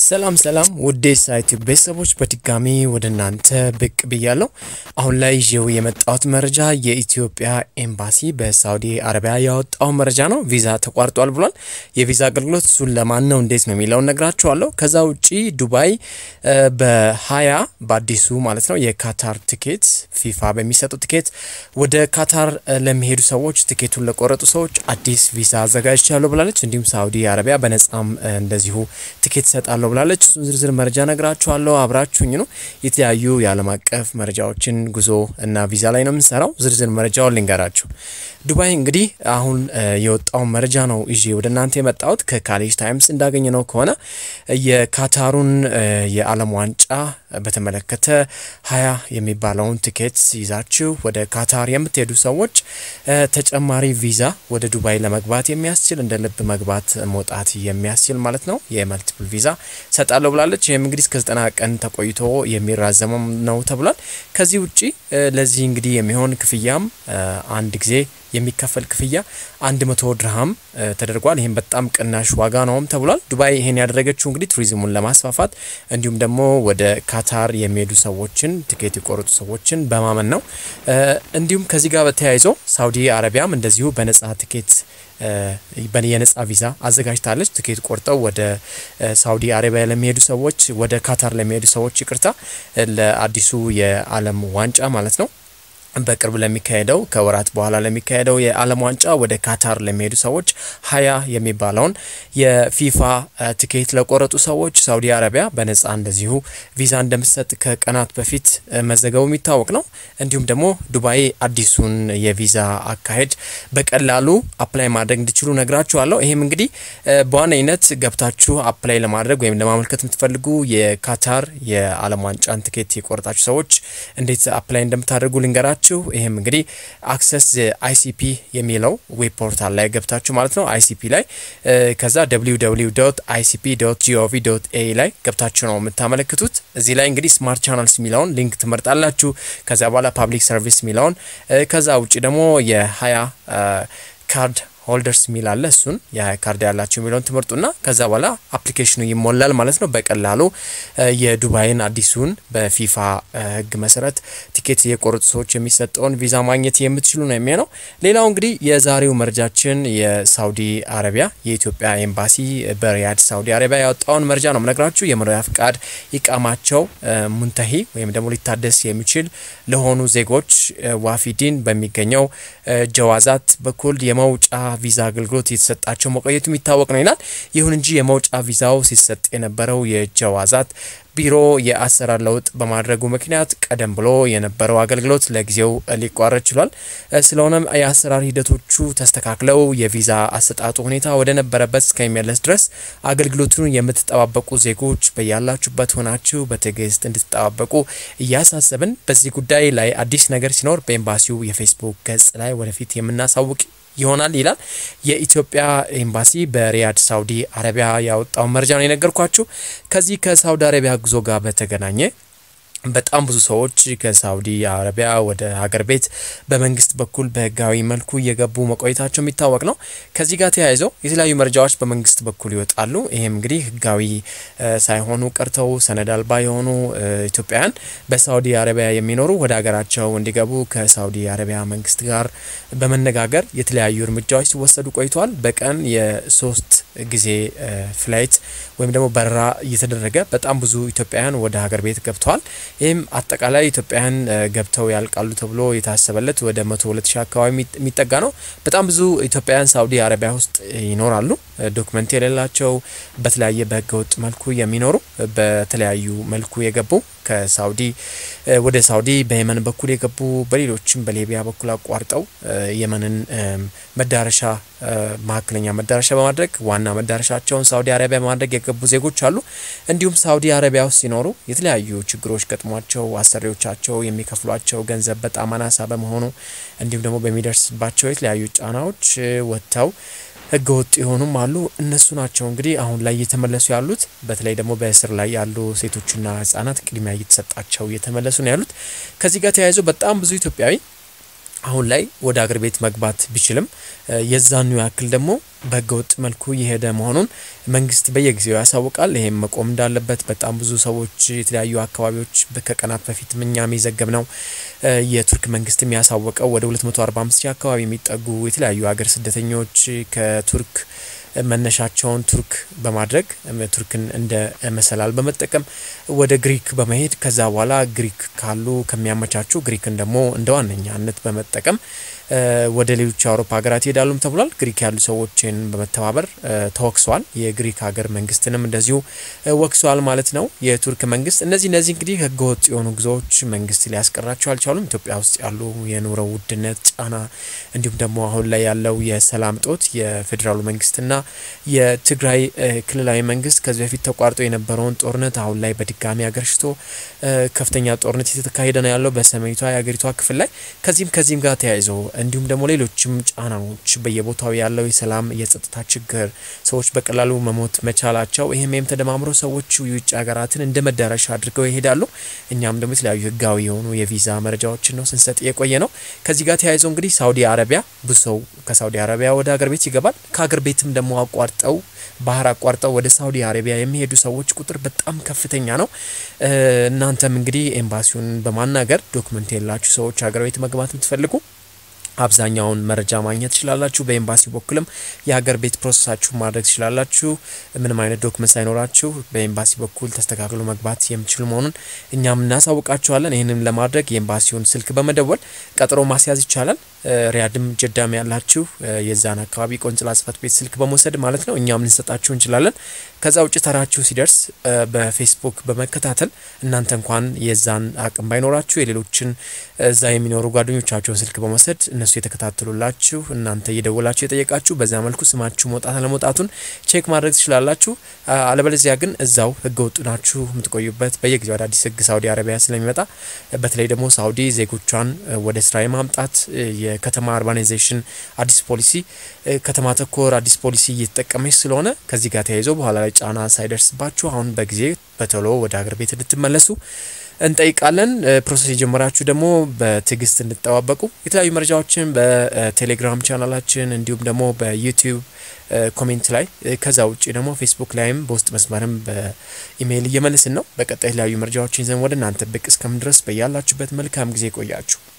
ሰላም ሰላም ውዴ ሳይት ቤተሰቦች በድጋሚ ወደ እናንተ ብቅ ብያለሁ። አሁን ላይ ይዤው የመጣሁት መረጃ የኢትዮጵያ ኤምባሲ በሳውዲ አረቢያ ያወጣው መረጃ ነው። ቪዛ ተቋርጧል ብሏል። የቪዛ አገልግሎት እሱን ለማን ነው እንዴት ነው የሚለውን ነግራችኋለሁ። ከዛ ውጪ ዱባይ በሀያ በአዲሱ ማለት ነው የካታር ትኬት ፊፋ በሚሰጡ ትኬት ወደ ካታር ለሚሄዱ ሰዎች ትኬቱን ለቆረጡ ሰዎች አዲስ ቪዛ አዘጋጅቻለሁ ብላለች። እንዲሁም ሳውዲ አረቢያ በነጻም እንደዚሁ ትኬት ይሰጣለሁ ብላለች። እሱን ዝርዝር መረጃ ነግራችኋለሁ። አብራችሁኝ ነው። የተለያዩ የዓለም አቀፍ መረጃዎችን ጉዞ እና ቪዛ ላይ ነው የምንሰራው። ዝርዝር መረጃውን ልንገራችሁ። ዱባይ እንግዲህ አሁን የወጣውን መረጃ ነው ይዤ ወደ እናንተ የመጣሁት። ከካሌጅ ታይምስ እንዳገኘ ነው ከሆነ የካታሩን የዓለም ዋንጫ በተመለከተ ሀያ የሚባለውን ቲኬት ይዛችሁ ወደ ካታር የምትሄዱ ሰዎች ተጨማሪ ቪዛ ወደ ዱባይ ለመግባት የሚያስችል እንደ ልብ መግባት መውጣት የሚያስችል ማለት ነው የመልቲፕል ቪዛ ሰጣለሁ ብላለች። ይህም እንግዲህ እስከ ዘጠና ቀን ተቆይቶ የሚራዘመም ነው ተብሏል። ከዚህ ውጪ ለዚህ እንግዲህ የሚሆን ክፍያም አንድ ጊዜ የሚከፈል ክፍያ አንድ መቶ ድርሃም ተደርጓል። ይህም በጣም ቅናሽ ዋጋ ነውም ተብሏል። ዱባይ ይሄን ያደረገችው እንግዲህ ቱሪዝሙን ለማስፋፋት እንዲሁም ደግሞ ወደ ካታር የሚሄዱ ሰዎችን ትኬት የቆረጡ ሰዎችን በማመን ነው። እንዲሁም ከዚህ ጋር በተያይዞ ሳውዲ አረቢያም እንደዚሁ በነጻ ትኬት የነጻ ቪዛ አዘጋጅታለች። ትኬት ቆርጠው ወደ ሳውዲ አረቢያ ለሚሄዱ ሰዎች ወደ ካታር ለሚሄዱ ሰዎች ይቅርታ፣ ለአዲሱ የዓለም ዋንጫ ማለት ነው በቅርብ ለሚካሄደው ከወራት በኋላ ለሚካሄደው የዓለም ዋንጫ ወደ ካታር ለሚሄዱ ሰዎች ሀያ የሚባለውን የፊፋ ትኬት ለቆረጡ ሰዎች ሳውዲ አረቢያ በነጻ እንደዚሁ ቪዛ እንደምትሰጥ ከቀናት በፊት መዘገቡ የሚታወቅ ነው። እንዲሁም ደግሞ ዱባይ አዲሱን የቪዛ አካሄድ በቀላሉ አፕላይ ማድረግ እንዲችሉ ነግራችኋለሁ። ይህም እንግዲህ በዋነኝነት ገብታችሁ አፕላይ ለማድረግ ወይም ለማመልከት የምትፈልጉ የካታር የዓለም ዋንጫን ትኬት የቆረጣችሁ ሰዎች እንዴት አፕላይ እንደምታደርጉ ልንገራችሁ። ይህም እንግዲህ አክሰስ አይሲፒ የሚለው ዌብ ፖርታል ላይ ገብታችሁ ማለት ነው አይሲፒ ላይ ከዛ www አይሲፒ ጂኦቪ ኤ ላይ ገብታችሁ ነው የምታመለክቱት። እዚህ ላይ እንግዲህ ስማርት ቻናልስ የሚለውን ሊንክ ትመርጣላችሁ። ከዛ በኋላ ፓብሊክ ሰርቪስ የሚለውን ከዛ ውጭ ደግሞ የሀያ ካርድ ሆልደርስ የሚል አለ። እሱን የካርድ ያላቸው የሚለውን ትምህርቱና ከዛ በኋላ አፕሊኬሽኑ ይሞላል ማለት ነው። በቀላሉ የዱባይን አዲሱን በፊፋ ሕግ መሰረት ቲኬት የቆረጡ ሰዎች የሚሰጠውን ቪዛ ማግኘት የምትችሉ ነው የሚሆነው። ሌላው እንግዲህ የዛሬው መረጃችን የሳውዲ አረቢያ የኢትዮጵያ ኤምባሲ በሪያድ ሳውዲ አረቢያ ያወጣውን መረጃ ነው ምነግራችሁ። የመኖሪያ ፍቃድ ኢቃማቸው ሙንተሂ ወይም ደግሞ ሊታደስ የሚችል ለሆኑ ዜጎች ዋፊዲን በሚገኘው ጀዋዛት በኩል የመውጫ ቪዛ አገልግሎት የተሰጣቸው መቆየቱ የሚታወቅ ነው ይላል። ይሁን እንጂ የመውጫ ቪዛው ሲሰጥ የነበረው የጀዋዛት ቢሮ የአሰራር ለውጥ በማድረጉ ምክንያት ቀደም ብሎ የነበረው አገልግሎት ለጊዜው ሊቋረጥ ችሏል። ስለሆነም የአሰራር ሂደቶቹ ተስተካክለው የቪዛ አሰጣጡ ሁኔታ ወደ ነበረበት እስከሚመለስ ድረስ አገልግሎቱን የምትጠባበቁ ዜጎች በያላችሁበት ሆናችሁ በትዕግስት እንድትጠባበቁ እያሳሰብን በዚህ ጉዳይ ላይ አዲስ ነገር ሲኖር በኤምባሲው የፌስቡክ ገጽ ላይ ወደፊት የምናሳውቅ ይሆናል ይላል። የኢትዮጵያ ኤምባሲ በሪያድ ሳውዲ አረቢያ ያወጣውን መረጃ ነው የነገርኳችሁ። ከዚህ ከሳውዲ አረቢያ ጉዞ ጋር በተገናኘ በጣም ብዙ ሰዎች ከሳውዲ አረቢያ ወደ ሀገር ቤት በመንግስት በኩል በህጋዊ መልኩ እየገቡ መቆየታቸው የሚታወቅ ነው። ከዚህ ጋር ተያይዘው የተለያዩ መረጃዎች በመንግስት በኩል ይወጣሉ። ይህም እንግዲህ ህጋዊ ሳይሆኑ ቀርተው ሰነድ አልባ የሆኑ ኢትዮጵያውያን በሳውዲ አረቢያ የሚኖሩ ወደ ሀገራቸው እንዲገቡ ከሳውዲ አረቢያ መንግስት ጋር በመነጋገር የተለያዩ እርምጃዎች ሲወሰዱ ቆይተዋል። በቀን የሶስት ጊዜ ፍላይት ወይም ደግሞ በረራ እየተደረገ በጣም ብዙ ኢትዮጵያውያን ወደ ሀገር ቤት ገብተዋል። ይህም አጠቃላይ ኢትዮጵያውያን ገብተው ያልቃሉ ተብሎ የታሰበለት ወደ መቶ ሁለት ሺህ አካባቢ የሚጠጋ ነው። በጣም ብዙ ኢትዮጵያውያን ሳውዲ አረቢያ ውስጥ ይኖራሉ። ዶክመንት የሌላቸው በተለያየ በህገወጥ መልኩ የሚኖሩ በተለያዩ መልኩ የገቡ ከሳውዲ ወደ ሳውዲ በየመን በኩል የገቡ በሌሎችም በሊቢያ በኩል አቋርጠው የመንን መዳረሻ መካከለኛ መዳረሻ በማድረግ ዋና መዳረሻቸውን ሳውዲ አረቢያ በማድረግ የገቡ ዜጎች አሉ። እንዲሁም ሳውዲ አረቢያ ውስጥ ሲኖሩ የተለያዩ ችግሮች ገጥሟቸው አሰሪዎቻቸው የሚከፍሏቸው ገንዘብ በጣም አናሳ በመሆኑ እንዲሁም ደግሞ በሚደርስባቸው የተለያዩ ጫናዎች ወጥተው ህገ ወጥ የሆኑም አሉ። እነሱ ናቸው እንግዲህ አሁን ላይ እየተመለሱ ያሉት። በተለይ ደግሞ በእስር ላይ ያሉ ሴቶችና ህጻናት ቅድሚያ እየተሰጣቸው እየተመለሱ ነው ያሉት። ከዚህ ጋር ተያይዞ በጣም ብዙ ኢትዮጵያዊ አሁን ላይ ወደ አገር ቤት መግባት ቢችልም የዛኑ ያክል ደግሞ በህገወጥ መልኩ የሄደ መሆኑን መንግስት በየጊዜው ያሳውቃል። ይሄም መቆም እንዳለበት በጣም ብዙ ሰዎች የተለያዩ አካባቢዎች ከቀናት በፊት እኛም የዘገብ ነው የቱርክ መንግስት የሚያሳወቀው ወደ 245 ሺህ አካባቢ የሚጠጉ የተለያዩ ሀገር ስደተኞች ከቱርክ መነሻቸውን ቱርክ በማድረግ ቱርክን እንደ መሰላል በመጠቀም ወደ ግሪክ በመሄድ ከዛ በኋላ ግሪክ ካሉ ከሚያመቻቹ ግሪክን ደግሞ እንደ ዋነኛነት በመጠቀም ወደ ሌሎች የአውሮፓ ሀገራት ይሄዳሉም ተብሏል። ግሪክ ያሉ ሰዎችን በመተባበር ተወቅሰዋል። የግሪክ ሀገር መንግስትንም እንደዚሁ ወቅሰዋል ማለት ነው የቱርክ መንግስት። እነዚህ እነዚህ እንግዲህ ህገወጥ የሆኑ ጉዞዎች መንግስት ሊያስቀራቸው አልቻሉም። ኢትዮጵያ ውስጥ ያሉ የኑሮ ውድነት ጫና፣ እንዲሁም ደግሞ አሁን ላይ ያለው የሰላም ጦት የፌዴራሉ መንግስትና የትግራይ ክልላዊ መንግስት ከዚህ በፊት ተቋርጦ የነበረውን ጦርነት አሁን ላይ በድጋሚ አገርሽቶ ከፍተኛ ጦርነት የተካሄደ ነው ያለው በሰሜኒቷ የሀገሪቷ ክፍል ላይ ከዚህም ከዚህም ጋር ተያይዞ እንዲሁም ደግሞ ሌሎችም ጫናዎች በየቦታው ያለው የሰላም የጸጥታ ችግር ሰዎች በቀላሉ መሞት መቻላቸው ይህም ይህም ተደማምሮ ሰዎች የውጭ ሀገራትን እንደ መዳረሻ አድርገው ይሄዳሉ። እኛም ደግሞ የተለያዩ ህጋዊ የሆኑ የቪዛ መረጃዎችን ነው ስንሰጥ የቆየ ነው። ከዚህ ጋር ተያይዞ እንግዲህ ሳውዲ አረቢያ ብዙ ሰው ከሳውዲ አረቢያ ወደ ሀገር ቤት ይገባል። ከሀገር ቤትም ደግሞ አቋርጠው ባህር አቋርጠው ወደ ሳውዲ አረቢያ የሚሄዱ ሰዎች ቁጥር በጣም ከፍተኛ ነው። እናንተም እንግዲህ ኤምባሲውን በማናገር ዶክመንት የላችሁ ሰዎች ሀገር ቤት መግባት የምትፈልጉ አብዛኛውን መረጃ ማግኘት ትችላላችሁ። በኤምባሲ በኩልም የሀገር ቤት ፕሮሰሳችሁ ማድረግ ትችላላችሁ። ምንም አይነት ዶክመንት ሳይኖራችሁ በኤምባሲ በኩል ተስተካክሎ መግባት የምችሉ መሆኑን እኛም እናሳውቃችኋለን። ይህንም ለማድረግ የኤምባሲውን ስልክ በመደወል ቀጠሮ ማስያዝ ይቻላል። ሪያድም ጀዳም ያላችሁ የዛን አካባቢ ቆንጽላ ጽሕፈት ቤት ስልክ በመውሰድ ማለት ነው እኛም ልንሰጣችሁ እንችላለን። ከዛ ውጭ ተራችሁ ሲደርስ በፌስቡክ በመከታተል እናንተ እንኳን የዛን አቅም ባይኖራችሁ የሌሎችን እዛ የሚኖሩ ጓደኞቻቸውን ስልክ በመውሰድ እነሱ የተከታተሉላችሁ እናንተ እየደወላችሁ የጠየቃችሁ በዛ መልኩ ስማችሁ መውጣት አለመውጣቱን ቼክ ማድረግ ትችላላችሁ። አለበለዚያ ግን እዛው ህገ ወጡ ናችሁ የምትቆዩበት በየጊዜው አዳዲስ ህግ ሳውዲ አረቢያ ስለሚመጣ በተለይ ደግሞ ሳውዲ ዜጎቿን ወደ ስራ የማምጣት የከተማ አርባናይዜሽን አዲስ ፖሊሲ ከተማ ተኮር አዲስ ፖሊሲ እየተጠቀመች ስለሆነ ከዚህ ጋር ተያይዞ በኋላ ላይ ጫና ሳይደርስባችሁ አሁን በጊዜ በቶሎ ወደ ሀገር ቤት እንድትመለሱ እንጠይቃለን። ፕሮሰስ የጀመራችሁ ደግሞ በትዕግስት እንድጠባበቁ የተለያዩ መረጃዎችን በቴሌግራም ቻናላችን እንዲሁም ደግሞ በዩቲዩብ ኮሜንት ላይ ከዛ ውጭ ደግሞ ፌስቡክ ላይም በውስጥ መስመርም በኢሜይል እየመልስን ነው። በቀጣይ የተለያዩ መረጃዎችን ይዘን ወደ እናንተ ብቅ እስከምን ድረስ በያላችሁበት መልካም ጊዜ ቆያችሁ።